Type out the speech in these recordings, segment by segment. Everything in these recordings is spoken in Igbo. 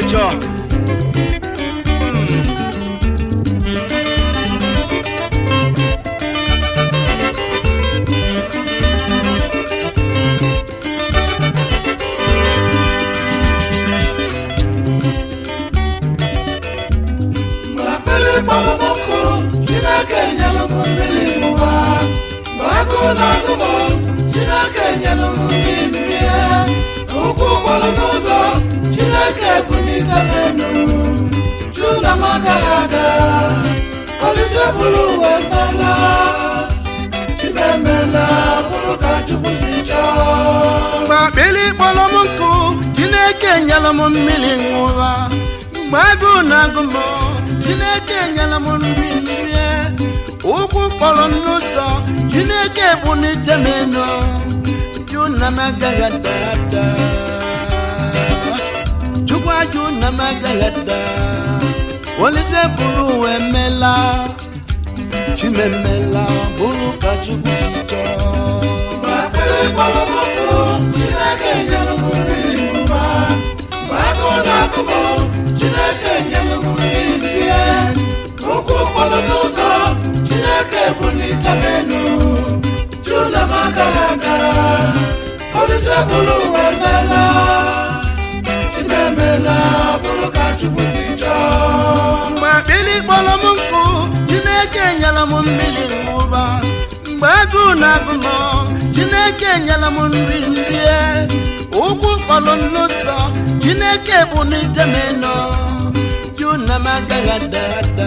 chọọ Mmiri kpọrọ m nkụ, Chineke nyelụ m mmiri n'ụwa. Mgbe agụụ na-agụ m, Chineke nyelụ m nri nrie. Ụkwụ kpọrọ n'ụzọ, Chineke bunite m enu. Jụ na m agaghị aga, Olise bụrụ uwe mela. Chimemela bụrụ ka Chukwu si chọọ. mgbe akpịrị kpọrọ m nkụ chineke nyere m mmiri ṅụra mgbe agụụ na-agụ m chineke nyere m nri nrie ụkwụ kpọrọ m n'ụzọ chineke bunite m enu jụ na m agaghị ada ada chukwu ajụ na m agaghị ada olise bụrụ uwe mela chimemela bụrụ ka chukwu si chọọ Akpịrị kpọrọ m nkụ, Chineke nyelụ m mmiri ṅụba. Mgbe agụụ na-agụ m, Chineke nyelụ m nri nrie. Ụkwụ kpọrọ n'ụzọ, Chineke bunite m enu. Jụ na m agaghị aga, Olise bụrụ uwe mela. Chimemela bụrụ ka Chukwu si chọọ. mgbe akpịrị kpọrọ m nkụ chineke nyere m mmiri ṅụba mgbe agụụ na-agụ m chineke nyere m nri nrie ụkwụ kpọrọ m n'ụzọ chineke bụ n'ite m eno jụ na m agaghị ada ada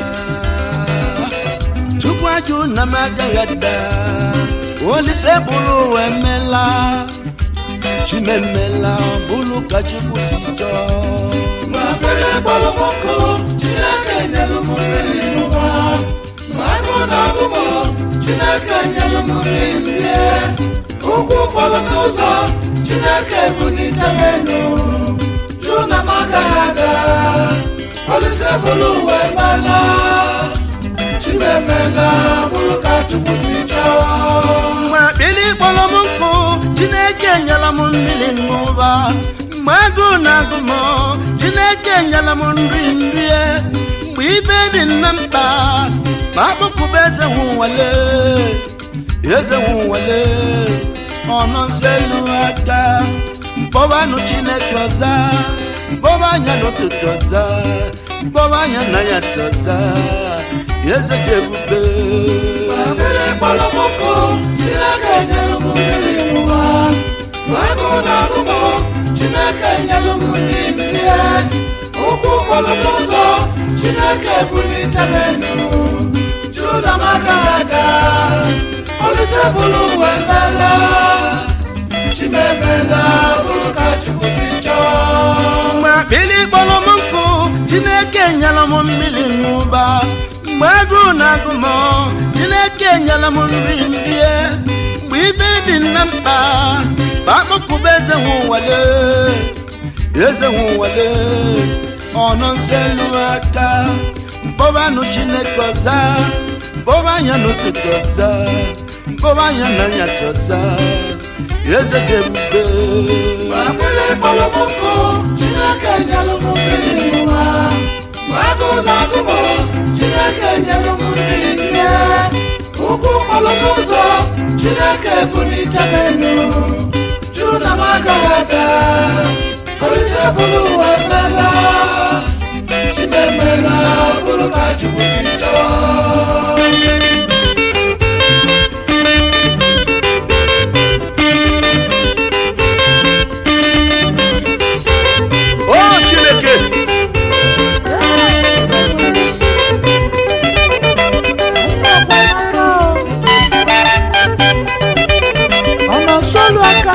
chukwu ajụ na m agaghị ada olise bụrụ uwe mela chimemela bụrụ ka chukwu si chọọ Mgbe akpịrị kpọrọ m nkụ, Chineke nyelụ m mmiri n'ụwa. Mgbe agụụ na-agụ m, Chineke nyelụ m nri nrie. Ụkwụ kpọrọ m ụzọ, Chineke bunite m enu. Jụ na m agaghị aga, Olise bụrụ uwe mela. Chimemela bụrụ ka Chukwu si chọọ. mgbe akpịrị kpọrọ m nkụ chineke nyere m mmiri ṅụba mgbe agụụ na-agụ m chineke nyere m nri nrie mgbe ibe dị nna mkpa ma akpụkpụba eze nwụwale eze nwụwale ọnụ nselu aka mkpọbanụ chineke ọza mkpọba anya n'ụtụtụ ọza mkpọba anya na ya si ọza eze dị ebube Akpịrị kpọrọ m nkụ, Chineke nyelụ m mmiri ṅụba. Mgbe agụụ na-agụ m, Chineke nyelụ m nri nrie. Ụkwụ kpọrọ m n'ụzọ, Chineke bunite m enu. Jụ na m agaghị aga, Olise bụrụ uwe mela. Chimemela bụrụ ka Chukwu si chọọ. mgbe akpịrị kpọrọ m nkụ chineke nyere m mmiri ṅụba mgbe agụụ na-agụ m chineke nyere m nri nrie mgbe ibe dị nna mkpa ma akpọkụba eze nwụwale eze nwụwale ọnụ nselu aka mkpọbanụ chineke ọza mkpọba anya n'ụtụtụ ọza mkpọba anya na anyasị ọza eze dị ebube Akpịrị kpọrọ m nkụ, Chineke nyelụ m mmiri ṅụba. Mgbe agụụ na-agụ m, Chineke nyelụ m nri nrie. Ụkwụ kpọrọ n'ụzọ, Chineke bunite m enu. Jụ na m agaghị aga, Olise bụrụ uwe mela. Chimemela bụrụ ka Chukwu si chọọ. o chineke ọ na-asụ olu aka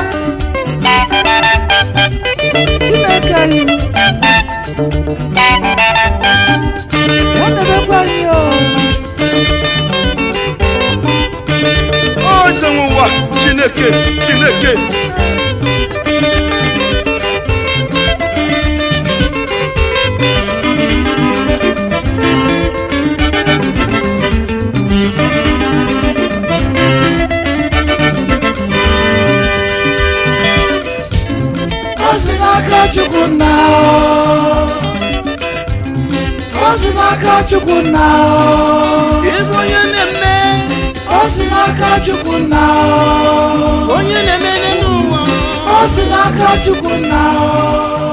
chineke anyị ya na-emekwa anyị o o eze n'ụwa chineke chineke O si n'aka Chukwu nna chukwu na ịbụ onye na-eme o si n'aka chukwu na onye na-eme n'ụwa o si n'aka chukwu na